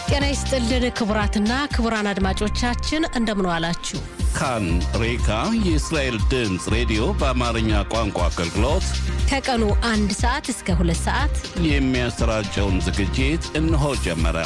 ጤና ይስጥልን ክቡራትና ክቡራን አድማጮቻችን እንደምን ዋላችሁ። ካን ሬካ የእስራኤል ድምፅ ሬዲዮ በአማርኛ ቋንቋ አገልግሎት ከቀኑ አንድ ሰዓት እስከ ሁለት ሰዓት የሚያሰራጨውን ዝግጅት እነሆ ጀመረ።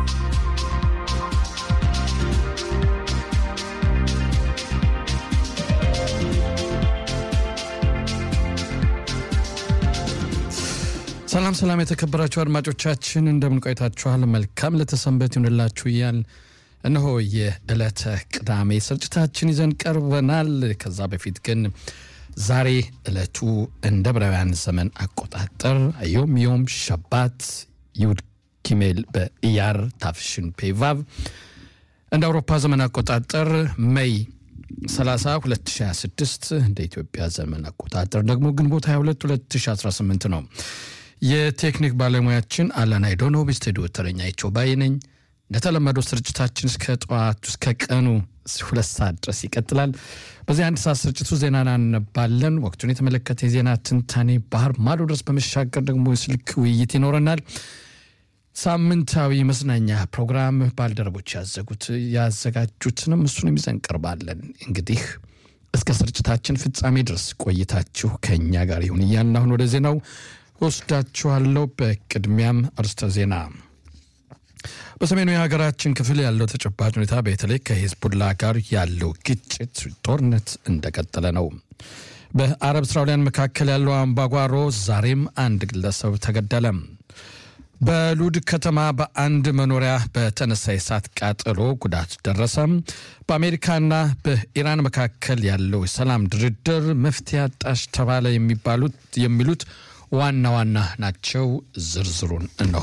ሰላም ሰላም፣ የተከበራችሁ አድማጮቻችን እንደምን ቆይታችኋል? መልካም ለተሰንበት ይሁንላችሁ እያል እነሆ የዕለተ ቅዳሜ ስርጭታችን ይዘን ቀርበናል። ከዛ በፊት ግን ዛሬ ዕለቱ እንደ ዕብራውያን ዘመን አቆጣጠር ዮም ዮም ሸባት ይሁድ ኪሜል በኢያር ታፍሽን ፔቫቭ እንደ አውሮፓ ዘመን አቆጣጠር ሜይ 30 2026 እንደ ኢትዮጵያ ዘመን አቆጣጠር ደግሞ ግንቦት 22 2018 ነው። የቴክኒክ ባለሙያችን አላን አይዶኖ ስቱዲዮ ተረኛ ይቸው ባይ ነኝ። እንደተለመደው ስርጭታችን እስከ ጠዋቱ እስከ ቀኑ ሁለት ሰዓት ድረስ ይቀጥላል። በዚህ አንድ ሰዓት ስርጭቱ ዜና እናነባለን። ወቅቱን የተመለከተ የዜና ትንታኔ ባህር ማዶ ድረስ በመሻገር ደግሞ የስልክ ውይይት ይኖረናል። ሳምንታዊ መዝናኛ ፕሮግራም ባልደረቦች ያዘጉት ያዘጋጁትንም እሱንም ይዘን ቀርባለን። እንግዲህ እስከ ስርጭታችን ፍጻሜ ድረስ ቆይታችሁ ከእኛ ጋር ይሁን እያልን አሁን ወደ ዜናው ወስዳችኋለሁ። በቅድሚያም አርስተ ዜና በሰሜኑ የሀገራችን ክፍል ያለው ተጨባጭ ሁኔታ በተለይ ከሂዝቡላ ጋር ያለው ግጭት ጦርነት እንደቀጠለ ነው። በአረብ እስራኤላውያን መካከል ያለው አምባጓሮ ዛሬም አንድ ግለሰብ ተገደለ። በሉድ ከተማ በአንድ መኖሪያ በተነሳ የእሳት ቃጠሎ ጉዳት ደረሰ። በአሜሪካና በኢራን መካከል ያለው የሰላም ድርድር መፍትሄ አጣሽ ተባለ የሚባሉት የሚሉት ዋና ዋና ናቸው። ዝርዝሩን እነሆ።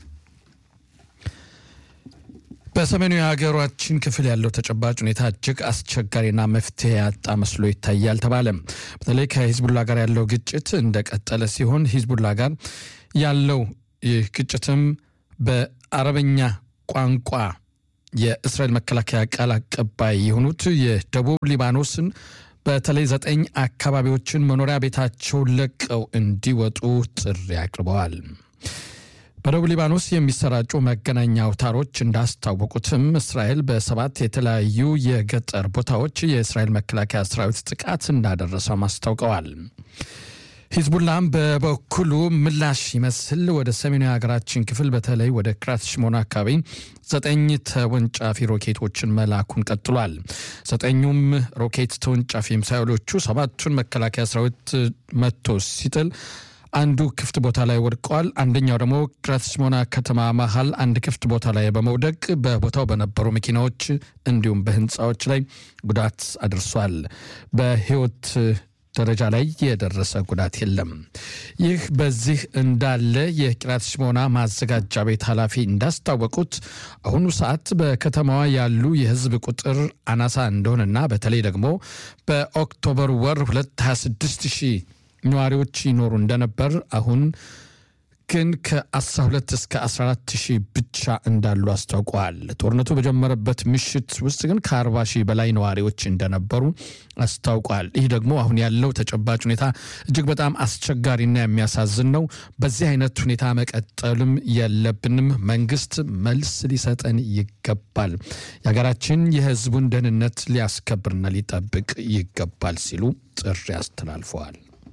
በሰሜኑ የሀገራችን ክፍል ያለው ተጨባጭ ሁኔታ እጅግ አስቸጋሪና መፍትሄ ያጣ መስሎ ይታያል ተባለ። በተለይ ከሂዝቡላ ጋር ያለው ግጭት እንደቀጠለ ሲሆን ሂዝቡላ ጋር ያለው ይህ ግጭትም በአረበኛ ቋንቋ የእስራኤል መከላከያ ቃል አቀባይ የሆኑት የደቡብ ሊባኖስን በተለይ ዘጠኝ አካባቢዎችን መኖሪያ ቤታቸውን ለቀው እንዲወጡ ጥሪ አቅርበዋል። በደቡብ ሊባኖስ የሚሰራጩ መገናኛ አውታሮች እንዳስታወቁትም እስራኤል በሰባት የተለያዩ የገጠር ቦታዎች የእስራኤል መከላከያ ሰራዊት ጥቃት እንዳደረሰም አስታውቀዋል። ሂዝቡላም በበኩሉ ምላሽ ይመስል ወደ ሰሜኑ የሀገራችን ክፍል በተለይ ወደ ክራት ሽሞና አካባቢ ዘጠኝ ተወንጫፊ ሮኬቶችን መላኩን ቀጥሏል። ዘጠኙም ሮኬት ተወንጫፊ ሚሳይሎቹ ሰባቱን መከላከያ ሰራዊት መቶ ሲጥል አንዱ ክፍት ቦታ ላይ ወድቀዋል። አንደኛው ደግሞ ክራት ሽሞና ከተማ መሀል አንድ ክፍት ቦታ ላይ በመውደቅ በቦታው በነበሩ መኪናዎች እንዲሁም በህንፃዎች ላይ ጉዳት አድርሷል። በህይወት ደረጃ ላይ የደረሰ ጉዳት የለም። ይህ በዚህ እንዳለ የቂራት ሽሞና ማዘጋጃ ቤት ኃላፊ እንዳስታወቁት አሁኑ ሰዓት በከተማዋ ያሉ የህዝብ ቁጥር አናሳ እንደሆነና በተለይ ደግሞ በኦክቶበር ወር 226 ሺህ ነዋሪዎች ይኖሩ እንደነበር አሁን ግን ከ12 እስከ 14 ሺህ ብቻ እንዳሉ አስታውቀዋል። ጦርነቱ በጀመረበት ምሽት ውስጥ ግን ከ40 ሺህ በላይ ነዋሪዎች እንደነበሩ አስታውቋል። ይህ ደግሞ አሁን ያለው ተጨባጭ ሁኔታ እጅግ በጣም አስቸጋሪና የሚያሳዝን ነው። በዚህ አይነት ሁኔታ መቀጠልም የለብንም። መንግስት መልስ ሊሰጠን ይገባል። የሀገራችን የህዝቡን ደህንነት ሊያስከብርና ሊጠብቅ ይገባል ሲሉ ጥሪ አስተላልፈዋል።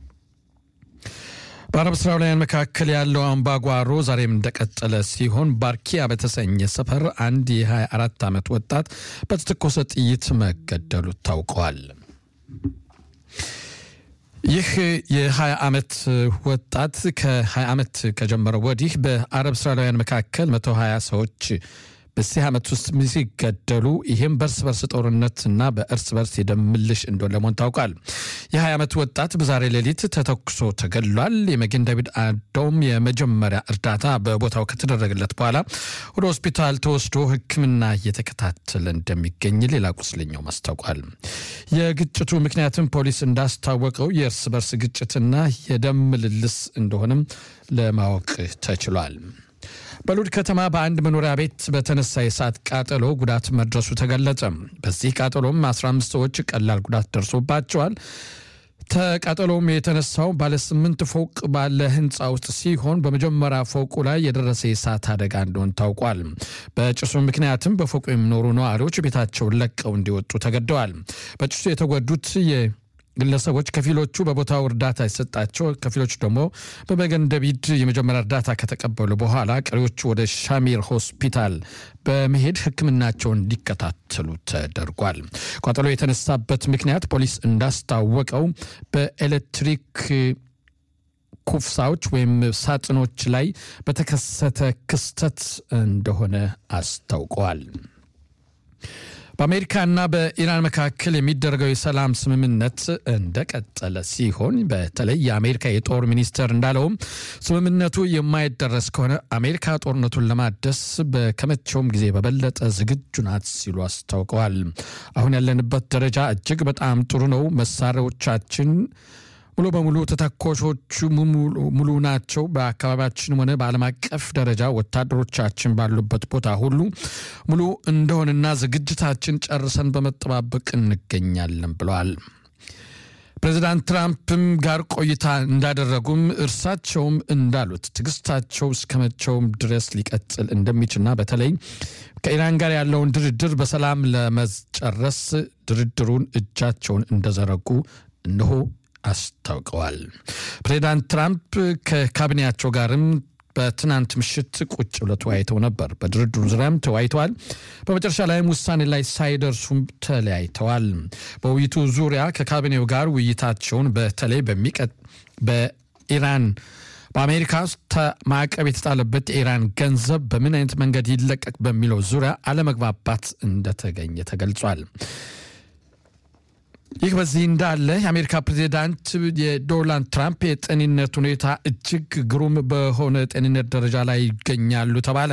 በአረብ እስራኤላውያን መካከል ያለው አምባጓሮ ዛሬም እንደቀጠለ ሲሆን ባርኪያ በተሰኘ ሰፈር አንድ የ24 ዓመት ወጣት በተተኮሰ ጥይት መገደሉ ታውቀዋል። ይህ የ20 ዓመት ወጣት ከ20 ዓመት ከጀመረ ወዲህ በአረብ እስራኤላውያን መካከል 120 ሰዎች በዚህ ዓመት ውስጥ ሲገደሉ ይህም በእርስ በርስ ጦርነትና በእርስ በርስ የደም ምልሽ እንደሆነ ለመሆን ታውቋል። የ20 ዓመት ወጣት በዛሬ ሌሊት ተተኩሶ ተገድሏል። የመጌን ዳዊት አዶም የመጀመሪያ እርዳታ በቦታው ከተደረገለት በኋላ ወደ ሆስፒታል ተወስዶ ሕክምና እየተከታተለ እንደሚገኝ ሌላ ቁስለኛው ማስታውቋል። የግጭቱ ምክንያትም ፖሊስ እንዳስታወቀው የእርስ በርስ ግጭትና የደም ምልልስ እንደሆነም ለማወቅ ተችሏል። በሉድ ከተማ በአንድ መኖሪያ ቤት በተነሳ የእሳት ቃጠሎ ጉዳት መድረሱ ተገለጸ። በዚህ ቃጠሎም 15 ሰዎች ቀላል ጉዳት ደርሶባቸዋል። ተቃጠሎም የተነሳው ባለ ስምንት ፎቅ ባለ ህንፃ ውስጥ ሲሆን በመጀመሪያ ፎቁ ላይ የደረሰ የእሳት አደጋ እንደሆን ታውቋል። በጭሱ ምክንያትም በፎቁ የሚኖሩ ነዋሪዎች ቤታቸውን ለቀው እንዲወጡ ተገደዋል። በጭሱ የተጎዱት ግለሰቦች ከፊሎቹ በቦታው እርዳታ የሰጣቸው ከፊሎቹ ደግሞ በመገን ደቢድ የመጀመሪያ እርዳታ ከተቀበሉ በኋላ ቀሪዎቹ ወደ ሻሚር ሆስፒታል በመሄድ ሕክምናቸውን እንዲከታተሉ ተደርጓል። ቃጠሎ የተነሳበት ምክንያት ፖሊስ እንዳስታወቀው በኤሌክትሪክ ኩፍሳዎች ወይም ሳጥኖች ላይ በተከሰተ ክስተት እንደሆነ አስታውቀዋል። በአሜሪካና በኢራን መካከል የሚደረገው የሰላም ስምምነት እንደቀጠለ ሲሆን በተለይ የአሜሪካ የጦር ሚኒስቴር እንዳለውም ስምምነቱ የማይደረስ ከሆነ አሜሪካ ጦርነቱን ለማደስ ከመቼውም ጊዜ በበለጠ ዝግጁ ናት ሲሉ አስታውቀዋል። አሁን ያለንበት ደረጃ እጅግ በጣም ጥሩ ነው። መሳሪያዎቻችን ሙሉ በሙሉ ተተኳሾቹ ሙሉ ናቸው። በአካባቢያችን ሆነ በዓለም አቀፍ ደረጃ ወታደሮቻችን ባሉበት ቦታ ሁሉ ሙሉ እንደሆነና ዝግጅታችን ጨርሰን በመጠባበቅ እንገኛለን ብለዋል። ፕሬዚዳንት ትራምፕም ጋር ቆይታ እንዳደረጉም እርሳቸውም እንዳሉት ትዕግስታቸው እስከ መቼውም ድረስ ሊቀጥል እንደሚችልና በተለይ ከኢራን ጋር ያለውን ድርድር በሰላም ለመጨረስ ድርድሩን እጃቸውን እንደዘረጉ እነሆ አስታውቀዋል። ፕሬዚዳንት ትራምፕ ከካቢኔያቸው ጋርም በትናንት ምሽት ቁጭ ብለው ተወያይተው ነበር። በድርድሩ ዙሪያም ተወያይተዋል። በመጨረሻ ላይም ውሳኔ ላይ ሳይደርሱም ተለያይተዋል። በውይይቱ ዙሪያ ከካቢኔው ጋር ውይይታቸውን በተለይ በሚቀጥ በኢራን በአሜሪካ ውስጥ ማዕቀብ የተጣለበት የኢራን ገንዘብ በምን አይነት መንገድ ይለቀቅ በሚለው ዙሪያ አለመግባባት እንደተገኘ ተገልጿል። ይህ በዚህ እንዳለ የአሜሪካ ፕሬዚዳንት የዶናልድ ትራምፕ የጤንነት ሁኔታ እጅግ ግሩም በሆነ ጤንነት ደረጃ ላይ ይገኛሉ ተባለ።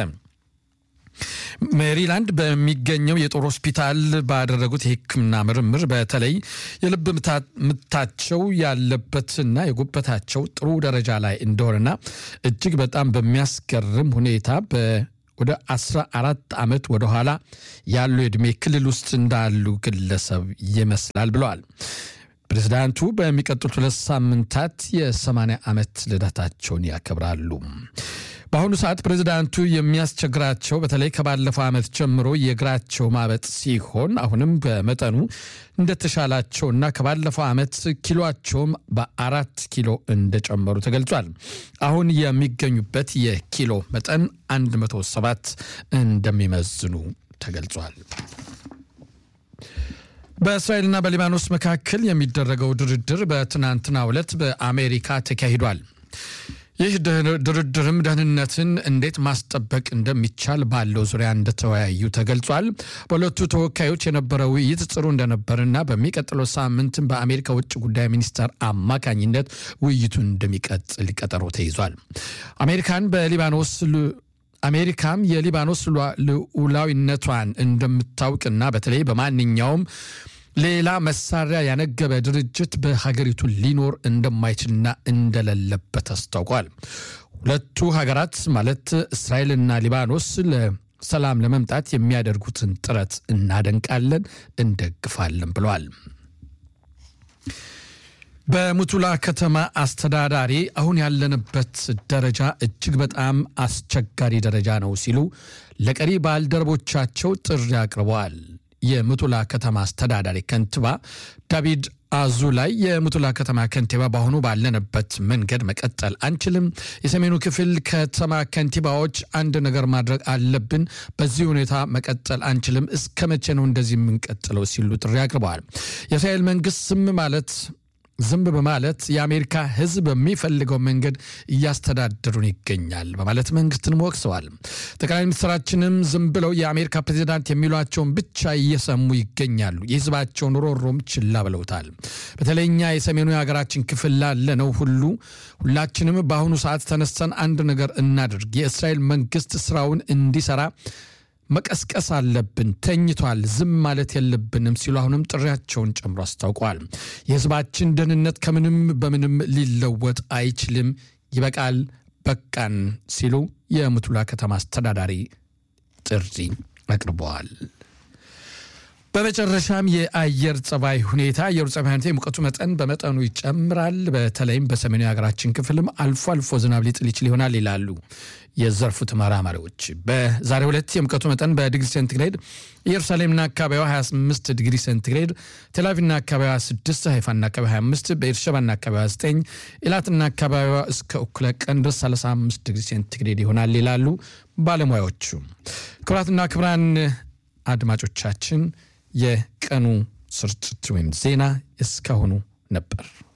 ሜሪላንድ በሚገኘው የጦር ሆስፒታል ባደረጉት የሕክምና ምርምር በተለይ የልብ ምታቸው ያለበትና የጉበታቸው ጥሩ ደረጃ ላይ እንደሆነና እጅግ በጣም በሚያስገርም ሁኔታ ወደ 14 ዓመት ወደኋላ ያሉ የዕድሜ ክልል ውስጥ እንዳሉ ግለሰብ ይመስላል ብለዋል። ፕሬዚዳንቱ በሚቀጥሉት ሁለት ሳምንታት የ80 ዓመት ልደታቸውን ያከብራሉ። በአሁኑ ሰዓት ፕሬዚዳንቱ የሚያስቸግራቸው በተለይ ከባለፈው ዓመት ጀምሮ የእግራቸው ማበጥ ሲሆን አሁንም በመጠኑ እንደተሻላቸውና ከባለፈው ዓመት ኪሎቸውም በአራት ኪሎ እንደጨመሩ ተገልጿል። አሁን የሚገኙበት የኪሎ መጠን 107 እንደሚመዝኑ ተገልጿል። በእስራኤልና በሊባኖስ መካከል የሚደረገው ድርድር በትናንትናው ዕለት በአሜሪካ ተካሂዷል። ይህ ድርድርም ደህንነትን እንዴት ማስጠበቅ እንደሚቻል ባለው ዙሪያ እንደተወያዩ ተገልጿል። በሁለቱ ተወካዮች የነበረ ውይይት ጥሩ እንደነበርና በሚቀጥለው ሳምንትም በአሜሪካ ውጭ ጉዳይ ሚኒስቴር አማካኝነት ውይይቱ እንደሚቀጥል ቀጠሮ ተይዟል። አሜሪካን በሊባኖስ አሜሪካም የሊባኖስ ልዑላዊነቷን እንደምታውቅና በተለይ በማንኛውም ሌላ መሳሪያ ያነገበ ድርጅት በሀገሪቱ ሊኖር እንደማይችልና እንደሌለበት አስታውቋል። ሁለቱ ሀገራት ማለት እስራኤልና ሊባኖስ ለሰላም ለመምጣት የሚያደርጉትን ጥረት እናደንቃለን፣ እንደግፋለን ብለዋል። በሙቱላ ከተማ አስተዳዳሪ አሁን ያለንበት ደረጃ እጅግ በጣም አስቸጋሪ ደረጃ ነው ሲሉ ለቀሪ ባልደረቦቻቸው ጥሪ አቅርበዋል። የሙቱላ ከተማ አስተዳዳሪ ከንቲባ ዳቪድ አዙ ላይ የሙቱላ ከተማ ከንቲባ በአሁኑ ባለንበት መንገድ መቀጠል አንችልም። የሰሜኑ ክፍል ከተማ ከንቲባዎች አንድ ነገር ማድረግ አለብን። በዚህ ሁኔታ መቀጠል አንችልም። እስከ መቼ ነው እንደዚህ የምንቀጥለው? ሲሉ ጥሪ አቅርበዋል። የእስራኤል መንግስት ዝም ማለት ዝም በማለት የአሜሪካ ሕዝብ በሚፈልገው መንገድ እያስተዳደሩን ይገኛል በማለት መንግስትን ወቅሰዋል። ጠቅላይ ሚኒስትራችንም ዝም ብለው የአሜሪካ ፕሬዚዳንት የሚሏቸውን ብቻ እየሰሙ ይገኛሉ። የህዝባቸውን ሮሮም ችላ ብለውታል። በተለይ እኛ የሰሜኑ የሀገራችን ክፍል ላለነው ሁሉ ሁላችንም በአሁኑ ሰዓት ተነስተን አንድ ነገር እናድርግ። የእስራኤል መንግስት ስራውን እንዲሰራ መቀስቀስ አለብን። ተኝቷል፣ ዝም ማለት የለብንም ሲሉ አሁንም ጥሪያቸውን ጨምሮ አስታውቀዋል። የህዝባችን ደህንነት ከምንም በምንም ሊለወጥ አይችልም፣ ይበቃል፣ በቃን ሲሉ የሙቱላ ከተማ አስተዳዳሪ ጥሪ አቅርበዋል። በመጨረሻም የአየር ጸባይ ሁኔታ የአየሩ ጸባይ ሁኔታ የሙቀቱ መጠን በመጠኑ ይጨምራል። በተለይም በሰሜኑ የሀገራችን ክፍልም አልፎ አልፎ ዝናብ ሊጥል ይችል ይሆናል ይላሉ የዘርፉ ተመራማሪዎች። በዛሬው ዕለት የሙቀቱ መጠን በዲግሪ ሴንቲግሬድ ኢየሩሳሌምና አካባቢዋ 28 ዲግሪ ሴንቲግሬድ፣ ቴልአቪቭና አካባቢዋ 6፣ ሃይፋና አካባቢ 25፣ በኤርሸባና አካባቢዋ 9፣ ኢላትና አካባቢዋ እስከ እኩለ ቀን ድረስ 35 ዲግሪ ሴንቲግሬድ ይሆናል ይላሉ ባለሙያዎቹ። ክቡራትና ክቡራን አድማጮቻችን የቀኑ ስርጭት ወይም ዜና እስካሁኑ ነበር።